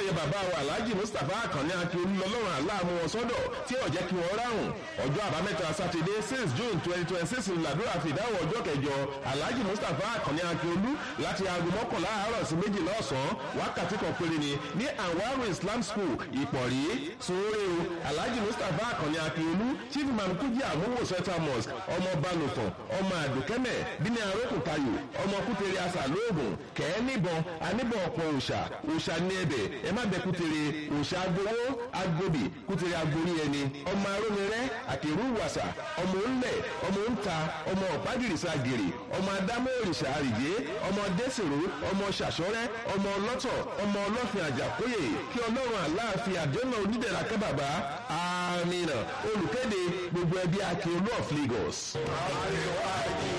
ayẹyẹ bàbá wa alhaji mustapha akànni akíolú lọ́lọ́run aláàmú wọn sọ́dọ̀ tí ò jẹ́ kí wọ́n ráhùn ọjọ́ àbámẹ́ta sátidé six june twenty twenty six làdúrà fìdáwọ̀ ọjọ́ kẹjọ alhaji mustapha akànni akíolú láti aago mọ́kànlá àárọ̀ sí méjìlá ọ̀sán wákàtí kan péré ni ní anwaru islam school ìpọ̀rí sunwóore o alhaji mustapha akànni akíolú chief imam kújì àmúwò central mosque ọmọ balùfọ̀n ọmọ àdùkẹ́mẹ̀ bíní arókùtayò ọmọ kútere asà lóògùn kẹ́ẹ́ níbọn aníbọn ọ̀pọ̀ òòṣà òòṣà ní ẹbẹ̀ ẹ má bẹ kútere òòṣà agbowó agbóbì kútere agbórí ẹni ọmọ arómirẹ́ àkèrú wàsà ọmọ ńlẹ̀ ọmọ ńta ọmọ ọ̀págìrìsà gèrè ọmọ adámọ́ òrìṣà àrìjé ọmọ dẹ́sẹ̀rú ọmọ ṣàṣọ́rẹ́ ọmọ ọlọ́tọ̀ ọmọ ọlọ́fin àjàkóyè kí ọlọ́run aláàfin àdéhùn onídẹ̀ra kábàbá àmì olùkéde gbogbo ẹbí akérò of Lagos.